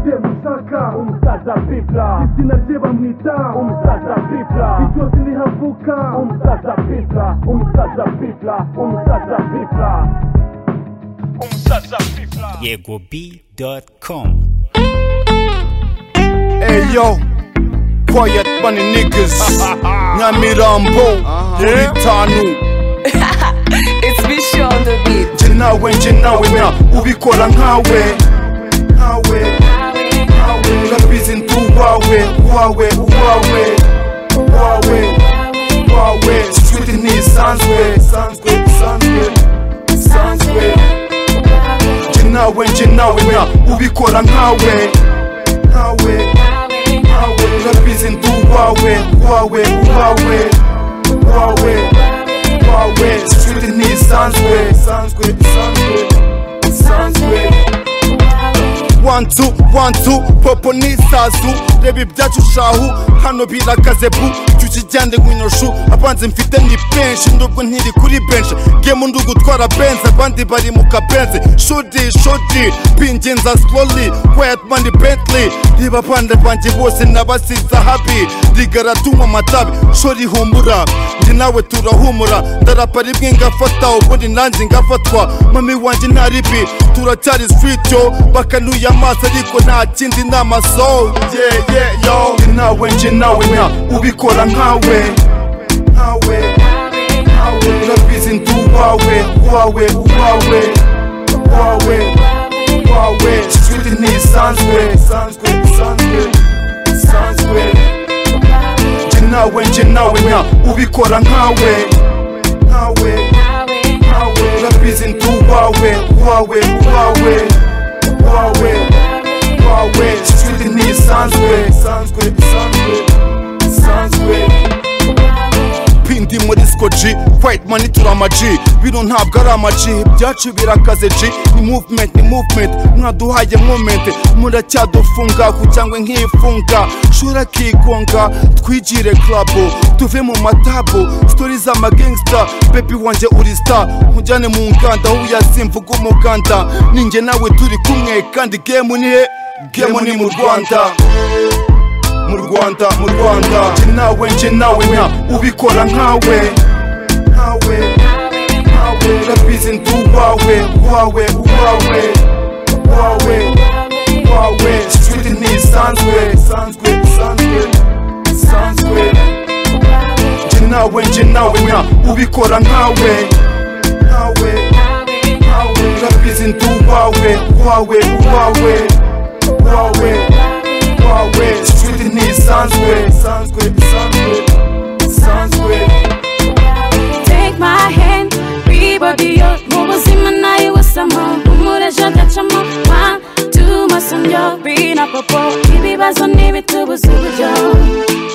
ndashaka umusaza pipla izina rye bamwita umusaza pipla iryozi rihavuka umusaza pipla umusaza pipla umusaza pipla umusaza pipla yegob.com Hey yo, quiet bunny niggas, Nyamirambo, Buritanu, It's Bishi on the beat. njye nawe njye nawe na ubikora nkawe, nkawe, nkawe, urabizi ndi uwawe, uwawe, uwawe, uwawe, uwawe, sweet ntisanzwe, sanzwe, sanzwe, sanzwe, njye nawe njye nawe na ubikora nkawe, nkawe, nkawe urabizi ndi uwawe uwawe uwawe uwawe uwawe sweet ntisanzwe sanzwe sanzwe sanzwe One two, one two, popo ni isazu reba ibyacu shahu hano birakaze bu jya ukijyane nkinyoshu abanzi mfite ni benshi ndubwo ntiri kuri benshi gemu ndi gutwara benzi abandi bari mu kabenzi shudi shudi bingenza slowly quiet money bentley reba abandi banjye bose nabasiza habi rigaratunywa amatabi shori humura ndi nawe turahumura ndarapa rimwe ngafata ubundi nanjye ngafatwa mami wanjye nta ribi turacyari sweet yo bakanuye amaso ariko nta kindi ni amaso yeah yeah yo njye nawe njye nawe na ubikora nkawe nkawe nkawe urabizi ndi uwawe uwawe uwawe uwawe uwawe sweet ntisanzwe sanzwe sanzwe sanzwe njye nawe njye nawe na ubikora nkawe nkawe nkawe urabizi ndi uwawe uwawe uwawe uwawe uwawe sweet ntisanzwe sanzwe sanzwe sanzwe pindi muri skoji white money turi amaji bino ntabwo ari amaji ibyacu birakaze ji ni movement ni movement mwaduhaye moment muracyadufunga kucyangwa nkifunga shura kigonga twigire club tuve mu matabo stories z'amagangsta baby wanjye uri star nkujyane mu nganda aho uyasimvuga umuganda ninjye nawe turi kumwe kandi game ni he game ni mu rwanda mu rwanda mu rwanda njye nawe njye nawe na ubikora nkawe nkawe nkawe urabizi ndi uwawe uwawe uwawe uwawe uwawe sweet ntisanzwe sanzwe sanzwe sanzwe njye nawe njye nawe na ubikora nkawe nkawe nkawe urabizi ndi uwawe uwawe uwawe uwawe uwawe sweet ntisanzwe sanzwe sanzwe sanzwe Take my hand, we will be yours. Mubuzima nawe wasamo, umureje agacamo. One, two, masonjo, bina popo. Ibibazo n'ibitubuza uburyo.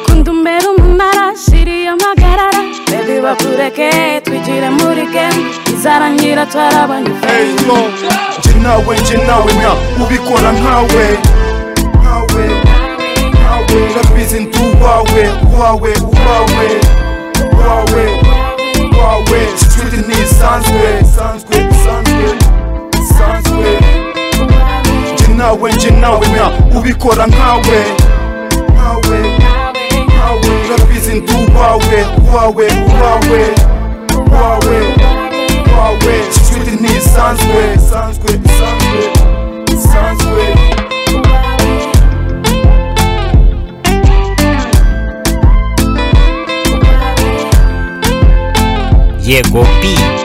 Kundumbera umunara, shiri y'amagarara. Baby bakureke, twigire muri game. Izarangira twarabanyuze. Hey yo, njye nawe njye nawe na ubikora nkawe nkawe nkawe urabizi ndi uwawe uwawe uwawe uwawe uwawe sweet ntisanzwe sanzwe sanzwe sanzwe njye nawe njye nawe na ubikora nkawe nkawe nkawe urabizi ndi uwawe uwawe uwawe uwawe uwawe sweet ntisanzwe sanzwe sanzwe sanzwe yegob